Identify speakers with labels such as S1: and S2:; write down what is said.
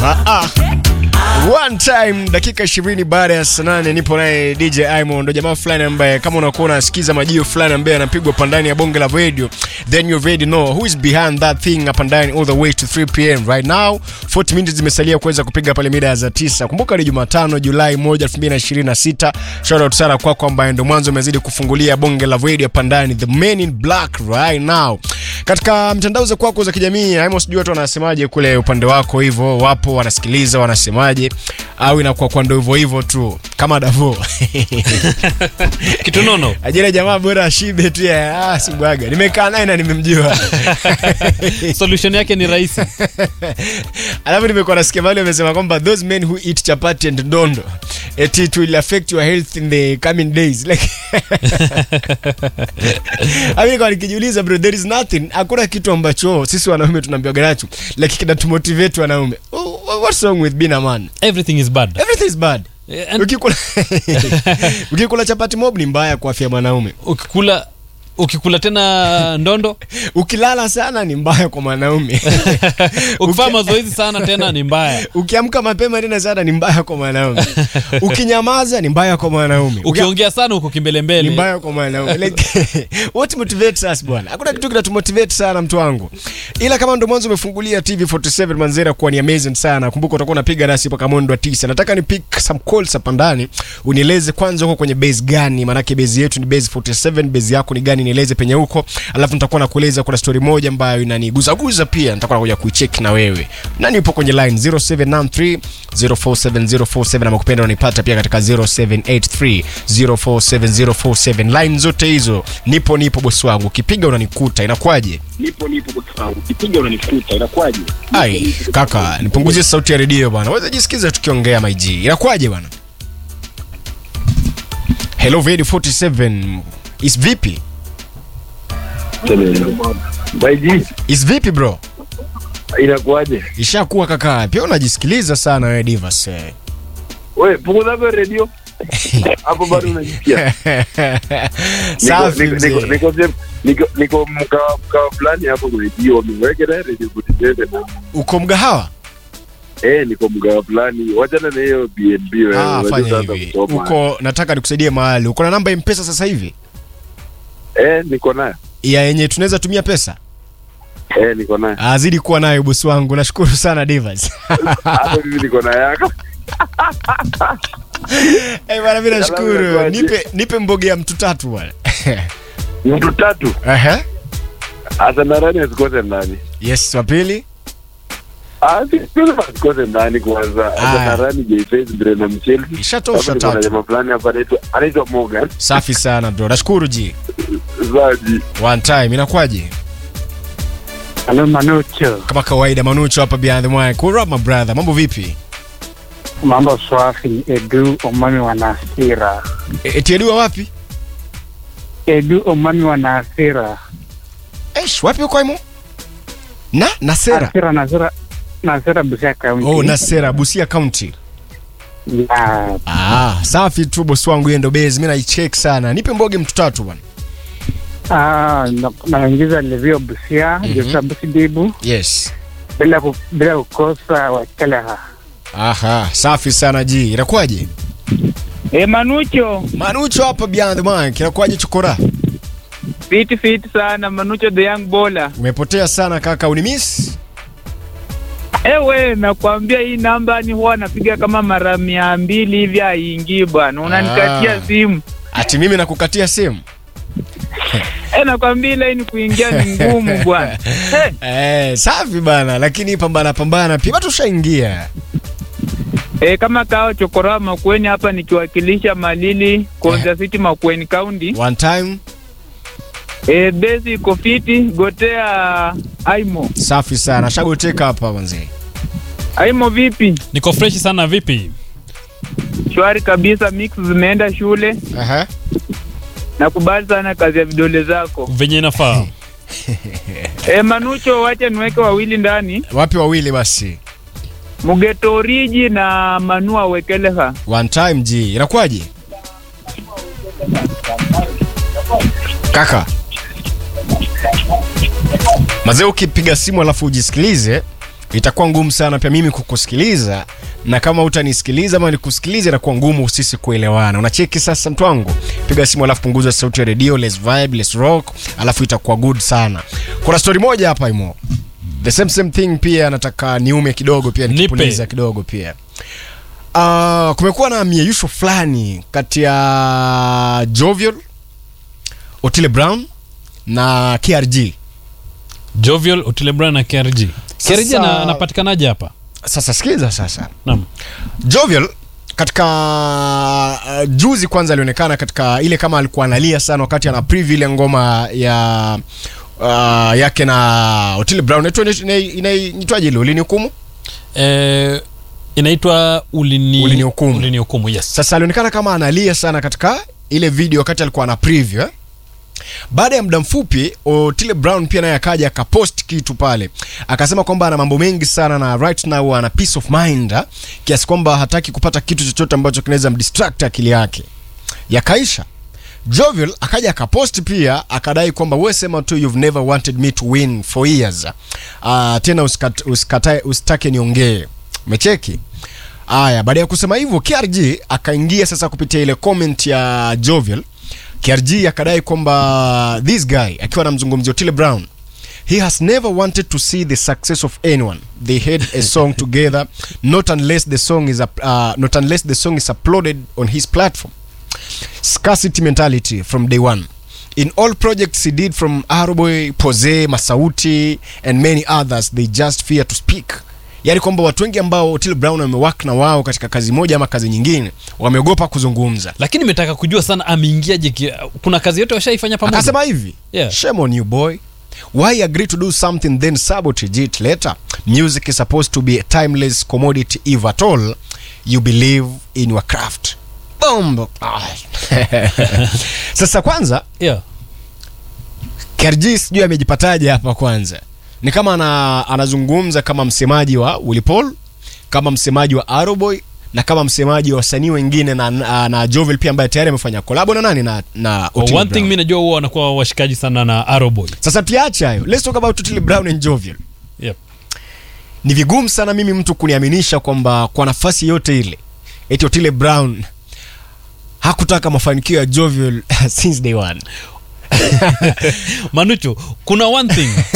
S1: Ah, ah. One time dakika 20 baada ya saa nane nipo naye DJ Imo, ndo jamaa fulani ambaye kama unakuwa unasikiza majio fulani ambaye anapigwa pandani ya bonge la radio, then you already know who is behind that thing up and down all the way to 3 pm right now. 40 minutes zimesalia kuweza kupiga pale mida ya za 9. Kumbuka ni Jumatano Julai 1, 2026. Shout out sana kwako ambaye ndo mwanzo umezidi kufungulia bonge la radio pandani, the men in black right now. Katika mtandao za kwako za kijamii, Imo, sijui watu wanasemaje kule upande wako, hivyo wapo wanasikiliza, wanasemaje au inakuwa kwa ndo hivyo hivyo tu kama Davo
S2: kitu nono
S1: ajira jamaa bora ashibe tu ya ah, sibwaga nimekaa naye na nimemjua
S2: solution yake ni rahisi
S1: alafu nimekuwa nasikia mahali wamesema kwamba those men who eat chapati and dondo it, it will affect your health in the coming days like Ami nikawa nikijiuliza bro there is nothing hakuna kitu ambacho sisi wanaume tunaambiwaga nacho like kinatumotivate wanaume Oh, what's wrong with being a man
S2: everything is bad
S1: everything is bad
S2: Eh, and
S1: ukikula ukikula chapati mob ni mbaya kwa afya ya mwanaume
S2: ukikula ukikula tena ndondo
S1: ukilala sana ni mbaya kwa mwanaume
S2: ukifanya mazoezi sana tena ni mbaya
S1: ukiamka mapema tena sana ni mbaya kwa mwanaume ukinyamaza ni mbaya kwa mwanaume Uki-
S2: ukiongea sana huko
S1: ni
S2: kimbelembele
S1: mbaya kwa mwanaume like, what motivates us bwana hakuna kitu kinatumotivate sana mtu wangu ila kama ndo mwanzo umefungulia tv 47 manzera kuwa ni amazing sana kumbuka utakuwa unapiga nasi mpaka mwendo wa tisa nataka ni pick some calls hapa ndani unieleze kwanza huko kwenye base gani maanake base yetu ni base 47 base yako ni gani nieleze penye huko alafu nitakuwa nakueleza kuna story moja ambayo inaniguzaguza pia nitakuwa nakuja kuicheck na wewe nani upo kwenye line 0793 047047 ama kupenda unanipata pia katika 0783 047047 line zote hizo nipo nipo bosi wangu ukipiga unanikuta inakuwaje
S3: nipo nipo bosi wangu ukipiga unanikuta inakuwaje
S1: ai kaka nipunguzie sauti ya redio bwana weza jisikiza tukiongea maig inakuwaje bwana hello radio 47 is vipi
S3: baiji
S1: is vipi bro
S3: inakuwaje
S1: ishakuwa kaka pia unajisikiliza sana wewe divas eh.
S3: we punguza kwa redio hapo bado unajisikia Niko-
S1: safi
S3: niko- niko-
S1: mzee
S3: niko sehemu- niko niko mkawa mkawa fulani hapo kwa redio wameweka na redio kutitende na
S1: uko mgahawa
S3: eh niko mkawa fulani wachana na hiyo BNB wewe
S1: ah,
S3: unajua
S1: fanya
S3: sasa
S1: hivi
S3: kusoma.
S1: uko nataka nikusaidie mahali uko na namba ya mpesa sasa hivi
S3: eh niko nayo
S1: ya yenye tunaweza tumia pesa
S3: eh niko nayo
S1: azidi kuwa nayo bosi wangu nashukuru sana divas
S3: hata mimi niko na yako
S1: Eh, bwana mimi nashukuru
S3: inakuwaje?
S1: nipe nipe mboge ya mtu tatu bwana
S3: mtu tatu
S1: Ehe.
S3: hasa narani asikose ndani
S1: yes wa pili
S3: Ah, sikose asikose ndani kwanza
S1: Ah.
S3: hasa narani Jayface Brenda Mchelsi
S1: ishatosha
S3: Hapo niko na
S1: tatu
S3: jamaa fulani hapa anaitwa anaitwa Morgan
S1: safi sana bro nashukuru ji
S3: Zaji
S1: one time inakuwaje
S4: Halo Manucho,
S1: kama kawaida manucho hapa behind the mic What up, my brother mambo vipi
S4: mambo swafi. Edu Omami wa Nasira,
S1: E- etiedua wapi
S4: Edu Omami wa Nasira,
S1: Eish, wapi uko imo na nasera
S4: Nasira, Nasira, Nasira Busia County.
S1: oh nasera busia county
S4: Ya,
S1: ah safi tu bosi wangu hiyo ndo base mimi naicheck sana nipe mboge mtu tatu bwana
S4: ah, na- naingiza Levio Busia,
S1: Mhm.
S4: Joshua Busidibu
S1: yes
S4: bila ku, bila kukosa Wakeleha.
S1: aha safi sana ji inakuwaje
S5: E Manucho,
S1: manucho hapa behind the mic inakuwaje chokora
S5: fit fit sana Manucho the young bowler.
S1: umepotea sana kaka unimiss
S5: Ewe, nakwambia hii namba ni huwa napiga kama mara mia mbili hivi haingii bwana, unanikatia
S1: Ah.
S5: simu.
S1: ati mimi nakukatia simu
S5: E, nakwambia ile ni kuingia ni ngumu bwana. Eh,
S1: eh, safi bana lakini pambana pambana pia watu ushaingia
S5: e, kama kao chokora Makueni hapa nikiwakilisha Malili Konza City Makueni County.
S1: one time
S5: E, besi iko fiti, gotea Aimo.
S1: safi sana shagoteka hapa manzee
S5: Aimo vipi?
S2: niko fresh sana vipi
S5: Shwari kabisa, mix zimeenda shule.
S1: Aha.
S5: Nakubali sana kazi ya vidole zako.
S2: venye inafaa
S5: E, Manucho, wacha niweke wawili ndani.
S1: wapi wawili basi
S5: Mugeto Oriji na Manua Wekeleha.
S1: one time ji inakuwaje kaka mazee ukipiga simu alafu ujisikilize itakuwa ngumu sana pia mimi kukusikiliza na kama utanisikiliza ama nikusikiliza itakuwa ngumu sisi kuelewana unacheki sasa mtu wangu piga simu alafu punguza sauti ya redio let's vibe let's rock alafu itakuwa good sana kuna story moja hapa imo the same same thing pia nataka niume kidogo pia
S2: Nipe.
S1: nikipuliza kidogo pia uh, kumekuwa na mieyusho fulani kati ya jovial otile brown na krg
S2: jovial otile brown na krg krg
S1: Sasa-
S2: ana- anapatikanaje hapa
S1: sasa sikiza sasa
S2: naam
S1: Jovial katika uh, juzi kwanza alionekana katika ile kama alikuwa analia sana wakati ana preview ile ngoma ya uh, yake na Otile Brown Inaitwa- ina- ina- inaitwaje ile ulinihukumu
S2: eh, inaitwa ulini
S1: Ulinihukumu.
S2: ulinihukumu yes
S1: sasa alionekana kama analia sana katika ile video wakati alikuwa ana preview eh? baada ya muda mfupi Otile Brown pia naye akaja akapost kitu pale akasema kwamba ana mambo mengi sana na right now ana peace of mind ha? kiasi kwamba hataki kupata kitu chochote ambacho kinaweza mdistract akili yake yakaisha Jovial akaja akapost pia akadai kwamba wewe sema tu you've never wanted me to win for years uh, tena usikat, usikatae usitake niongee umecheki Aya, baada ya kusema hivyo KRG akaingia sasa kupitia ile comment ya Jovial. KRG akadai kwamba this guy akiwa anamzungumzia Otile Brown he has never wanted to see the success of anyone. They had a song together not unless the song is up, uh, not unless the song is uploaded on his platform. Scarcity mentality from day one. In all projects he did from Aroboy, Pose, Masauti and many others they just fear to speak. Yaani kwamba watu wengi ambao Otile Brown wamewak na wao katika kazi moja ama kazi nyingine wameogopa kuzungumza.
S2: lakini nimetaka kujua sana ameingiaje ki- kuna kazi yote washaifanya pamoja
S1: Akasema hivi,
S2: Yeah.
S1: shame on you boy. Why agree to do something then sabotage it later? Music is supposed to be a timeless commodity if at all you believe in your craft. Bombo. Ah. Sasa kwanza
S2: yeah.
S1: KRG sijui amejipataje hapa kwanza. Ni kama ana, anazungumza kama msemaji wa Willy Paul, kama msemaji wa Aroboy na kama msemaji wa wasanii wengine na, na, na Jovel pia ambaye tayari amefanya kolabo na nani na, na
S2: Well,
S1: Otile
S2: one thing
S1: Brown.
S2: mi najua huwa wanakuwa washikaji sana na aroboy
S1: Sasa tuache hayo. Let's talk about Otile Brown and Jovial.
S2: yep.
S1: Ni vigumu sana mimi mtu kuniaminisha kwamba kwa nafasi yote ile eti Otile Brown hakutaka mafanikio ya Jovial since day one.
S2: manucho kuna one thing